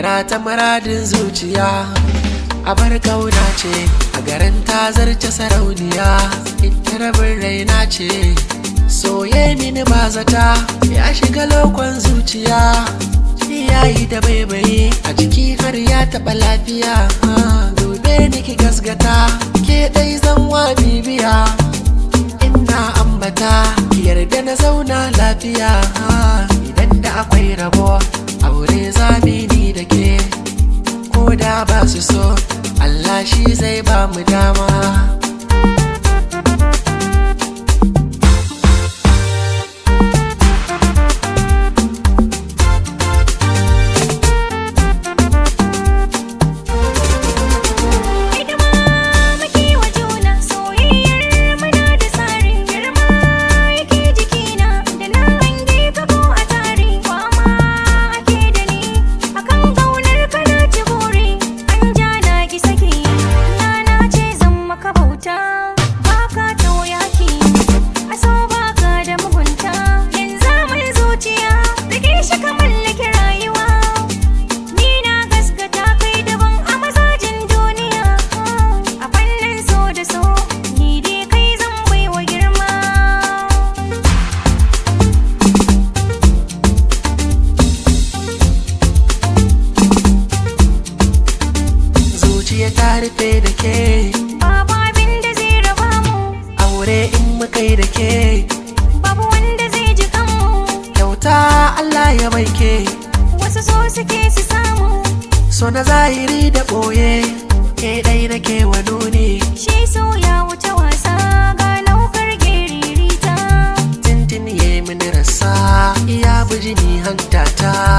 Ga ta muradin zuciya a bar kauna ce a garin ta zarce sarauniya ita rabin raina ce soye mini ba zata ya shiga lokon zuciya yayi da baibaye a jiki har ya taɓa lafiya dube ni ki gasgata ke ɗai zan wa bibiya ina ambata ki yarda na zauna lafiya idan da akwai rabo aure zamini da ke ko da ba su so Allah shi zai ba mu dama Hidima muke wa juna soyayyar muna da tsarin girma yake jikina da na hange ka ko a tare kwama ake da ni akan kaunar ka na ci buri an ja na ki saki na na ce zan maka bauta baka tauyaki a so baka da mugunta yanzu mai zuciya rike shi ka mallaki rayuwa Ni na gaskata kai daban a mazajin duniya A fannin so da so Ni dai kai zan baiwa girma zuciya ta rufe da ke Babu abin da zai raba mu aure in muka yi da ke Babu wanda zai ji kanmu kyauta Allah ya baike Wasu so suke su samu so na zahiri da ɓoye ke ɗai nake wa nuni Shi so ya wuce wasa ga laukar geririta tintin ya yi mini rasa iya bijini hantata